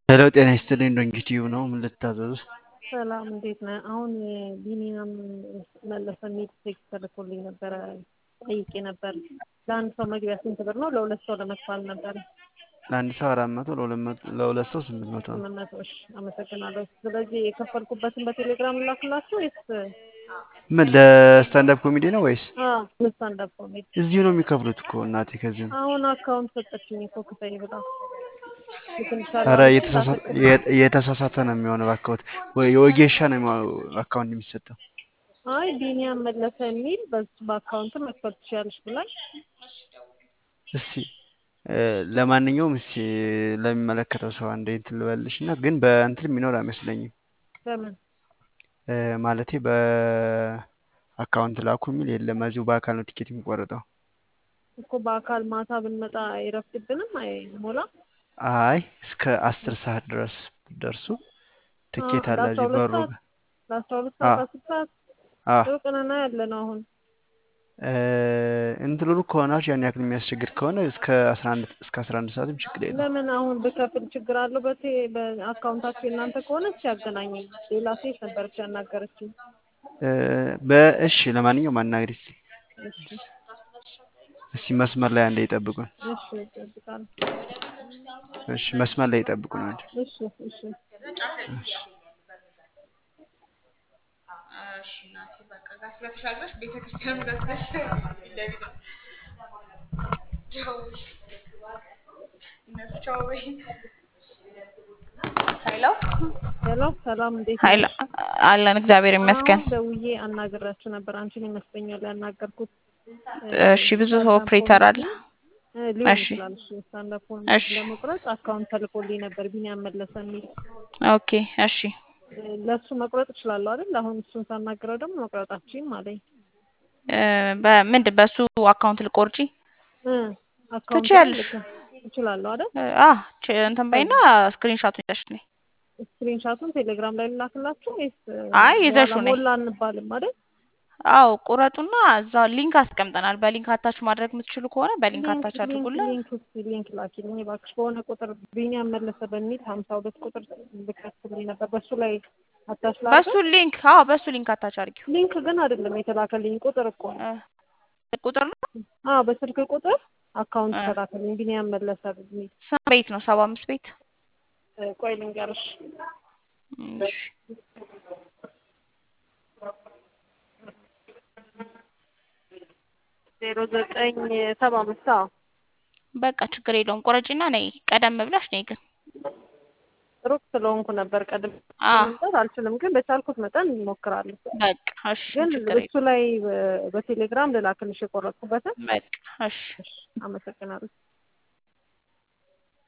ሄሎ ጤና ይስጥልኝ ዶንኪቲዩ ነው። ምን ልታዘዝ? ሰላም እንዴት ነህ? አሁን ቢኒያም መለሰ የሚል ቴክስት ተልኮልኝ ነበረ ጠይቄ ነበር። ለአንድ ሰው መግቢያ ስንት ብር ነው? ለሁለት ሰው ለመክፈል ነበረ። ለአንድ ሰው አራት መቶ ለሁለት ሰው ስምንት መቶ ነው። ስምንት መቶ እሺ፣ አመሰግናለሁ። ስለዚህ የከፈልኩበትን በቴሌግራም ላክላችሁ ወይስ ምን ለስታንዳፕ ኮሜዲ ነው ወይስ ስታንዳፕ ኮሜዲ? እዚሁ ነው የሚከፍሉት እኮ እናቴ። ከዚህ ነው። አሁን አካውንት ሰጠችኝ እኮ ክፈይ ብላ ኧረ የተሳሳተ ነው የሚሆነው። አካውንት የወጌሻ ነው አካውንት የሚሰጠው። አይ ቢኒያም መለሰ የሚል በሱ በአካውንት መክፈል ትችያለሽ ብላኝ። እስቲ ለማንኛውም እስቲ ለሚመለከተው ሰው አንዴ እንትን ልበልሽ እና ግን በእንትን የሚኖር አይመስለኝም። ለምን ማለቴ በአካውንት ላኩ የሚል የለም። እዚሁ በአካል ነው ቲኬት የሚቆረጠው። እኮ በአካል ማታ ብንመጣ አይረፍድብንም? አይሞላም? አይ እስከ አስር ሰዓት ድረስ ደርሱ ትኬት አለ እዚህ በሩ ጋር። ለአስራ ሁለት ሰዓት አስር ሰዓት አዎ ጥሩ ቀነና ያለ ነው አሁን እንትኑ ከሆናችሁ ያን ያክል የሚያስቸግር ከሆነ እስከ አስራ አንድ እስከ አስራ አንድ ሰዓትም ችግር የለም። ለምን አሁን ብከፍል ችግር አለው? በቴ በአካውንታችሁ የእናንተ ከሆነ እሺ ያገናኘኝ። ሌላ ሴት ነበረች ያናገረችኝ። በእሺ ለማንኛውም አናግሪ እስኪ እሺ እስኪ መስመር ላይ አንዴ ይጠብቁን። እሺ እጠብቃለሁ። እሺ መስመር ላይ ይጠብቁን አንዴ። እሺ እሺ እሺ እሺ እናቴ በቃ ጋር ስለተሻገርሽ ቤተክርስቲያኑ ደርሰሽ እንደዚህ ነው። ቻው እነሱ ቻው በይ። ሄሎ ሄሎ ሰላም እንዴት ነሽ? ሀይል አለን እግዚአብሔር ይመስገን። አሁን ደውዬ አናግራችሁ ነበር። አንቺን ይመስለኛል ያናገርኩት። እሺ ብዙ ኦፕሬተር አለ። እ ሊሆን እሺ ይችላል። እሺ ስታንዳፕ እሺ ለመቁረጥ አካውንት ተልኮልኝ ነበር ቢኒያም መለሰ የሚል ኦኬ እሺ እ ለእሱ መቁረጥ እችላለሁ አይደል? አሁን እሱን ሳናግረው ደግሞ መቁረጣችሁም አለኝ እ በምንድን በሱ አካውንት ልቆርጪ እ አካውንት ላይ ትችያለሽ? ልክ እችላለሁ አይደል? እ አ ች- እንትን በይና ስክሪንሻቱን ይዘሽ ነይ። ስክሪንሻቱን ቴሌግራም ላይ ልላክላችሁ ወይስ አይ ይዘሽው በኋላ ነይ። ሞላ አንባልም አይደል? አዎ ቁረጡና እዛው ሊንክ አስቀምጠናል። በሊንክ አታች ማድረግ የምትችሉ ከሆነ በሊንክ ሊንክ አታች ሊንክ አድርጉልን። ሊንክ እስኪ ሊንክ ላኪልኝ እባክሽ። በሆነ ቁጥር ቢኒያም መለሰ በሚል ሀምሳ ሁለት ቁጥር ልከፍልኝ ነበር። በሱ ላይ አታች በሱ ላድርገው? ሊንክ አዎ በሱ ሊንክ አታች አድርጊው። ሊንክ ግን አይደለም የተላከልኝ ቁጥር እኮ ነው። እ ቁጥር ነው አዎ በስልክ ቁጥር አካውንት እ ተላከልኝ ቢኒያም መለሰ በሚል ስንት ቤት ነው? ሰባ አምስት ቤት እ ቆይ ልንገርሽ እሺ ዜሮ ዘጠኝ ሰባ አምስት አዎ በቃ ችግር የለውም። ቁረጪና ነይ። ቀደም ብላሽ ነይ ግን ሩቅ ስለሆንኩ ነበር ቀድም አ መምጣት አልችልም፣ ግን በቻልኩት መጠን እሞክራለሁ። በቃ እሺ ግን ችግር እሱ ላይ በ- በቴሌግራም ልላክልሽ የቆረጥኩበትን። በቃ እሺ እሺ፣ አመሰግናለሁ።